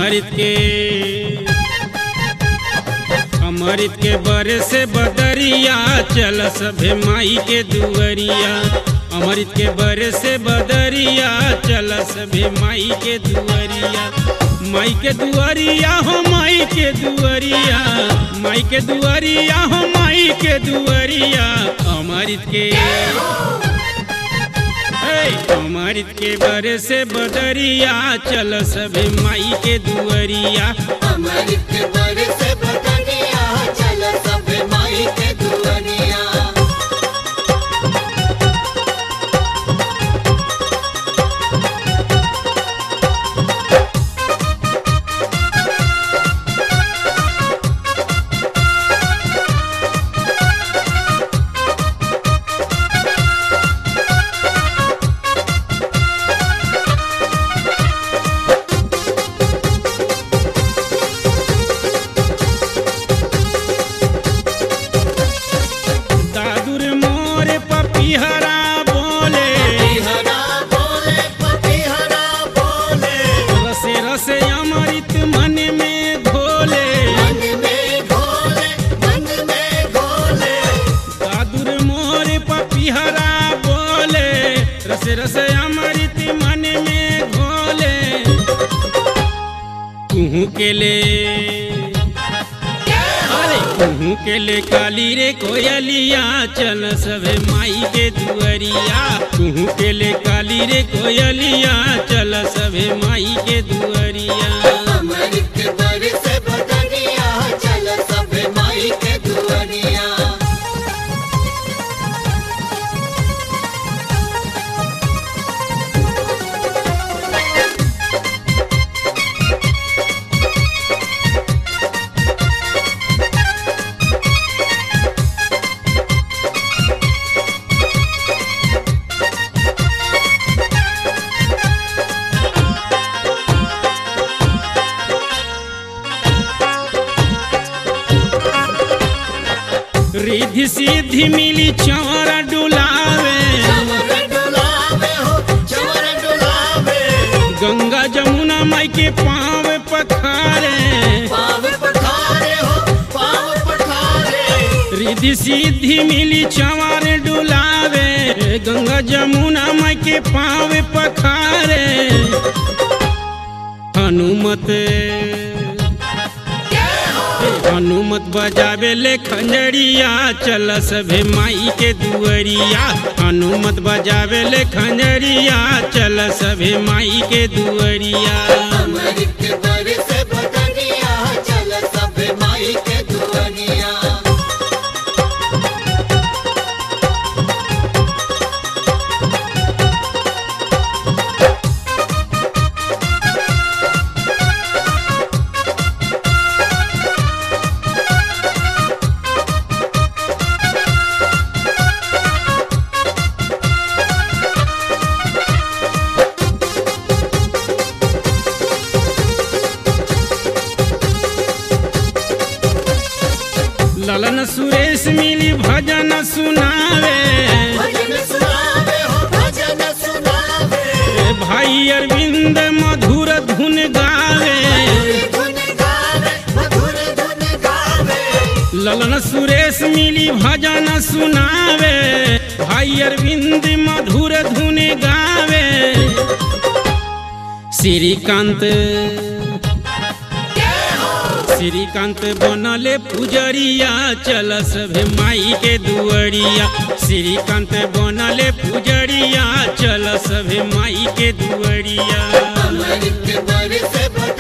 अमृत के अमृत के बरे से बदरिया चल सभे माई के दुअरिया अमृत के बरे से बदरिया चल सभे माई के दुअरिया माई के दुअरिया हो माई के दुअरिया माई के दुअरिया हो माई के दुअरिया अमृत के हे, अमृत के बरे से बदरिया चल सभे माई के दुअरिया अमृत के बरसे बदनिया चल सब माई के दुनिया दादुर मोर पपिहरा बोले हरा बोले पति हरा बोले रसे रसे अमृत मन में घोले मन में घोले मन में घोले दादुर मोर पपिहरा बोले रसे रसे अमृत मन में घोले तुहू के ले अरे तुहू के ले काली रे कोयलिया चल सभे माई के दुअरिया तुहू के ले काली रे कोयलिया चल सभे माई के दुअरिया अमृत के बरसे बदनिया चल सब माई के दुनिया रिद्धि सिद्धि मिली चौर डुलावे चवर डुलावे हो चवर डुलावे गंगा जमुना माई के पाँव पखारे पाव पठारे हो पाव पठारे रिद्धि सिद्धि मिली चंवर डुलावे गंगा जमुना माई के पाँव पखारे हनुमत हनुमत बजावे ले खंजरिया चल सभे माई के दुअरिया हनुमत बजावे ले खंजरिया चल सभे माई के दुअरिया अमृत के बरसे बदनिया चल सब माई के दुनिया ललन सुरेश मिली भजन सुनावे भजन सुनावे हो भजन सुनावे भाई अरविंद मधुर धुन गावे धुन गावे मधुर धुन गावे ललन सुरेश मिली भजन सुनावे भाई अरविंद मधुर धुन गावे श्रीकांत श्रीकांत बनले पुजरिया चल सभे माई के दुअरिया श्रीकांत बनले पुजरिया चल सभे माई के दुअरिया अमृत के बरसे बदनिया